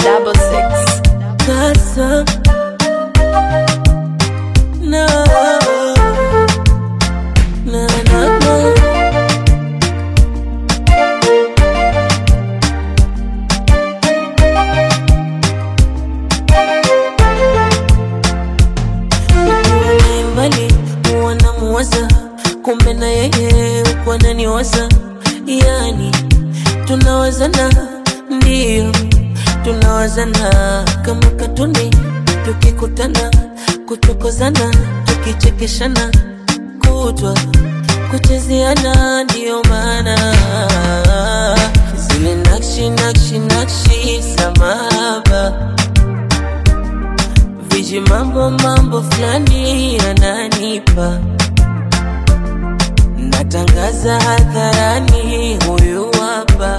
double six. Casa. No. No, no, no. Nikiwa naye mbali huwa namuwaza, kumbe na yeye huku ananiwaza, yani tunawazana, ndio tunawazana kama katuni, tukikutana kuchokozana, tukichekeshana kutwa kuchezeana, ndio maana zile nakshi nakshi nakshi samaba viji mambo mambo fulani ananipa, natangaza hadharani, huyu hapa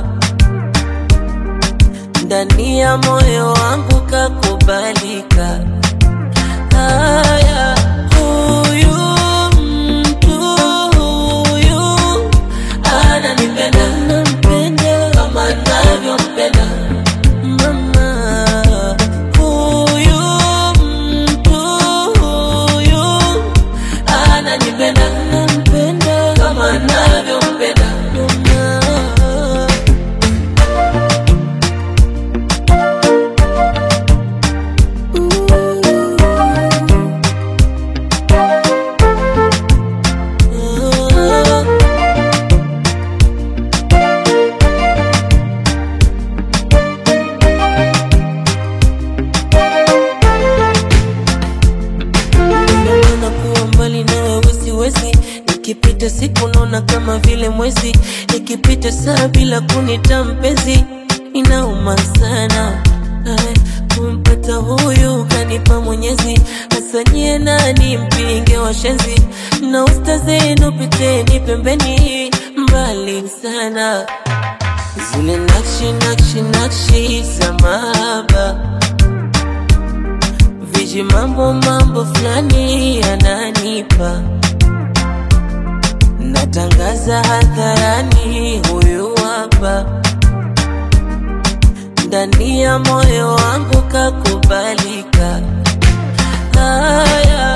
ndani ya moyo wangu kakubalika. Haya, huyu mtu huyu ananipenda, nampenda kama navyompenda mama. Huyu mtu huyu ananipenda, nampenda kama navyompenda mama. Naona kuwa mbali na wewe siwezi, nikipita siku naona kama vile mwezi, nikipita saa bila kunita mpenzi, inauma sana Ay, kumpata huyu kanipa Mwenyezi, asanyie nani mpinge washenzi, na usta zenu piteni pembeni, mbali sana zile nakshi nakshi nakshi za mahaba viji mambo mambo fulani ananipa, natangaza hadharani, huyu hapa ndani ya moyo wangu kakubalika. Haya,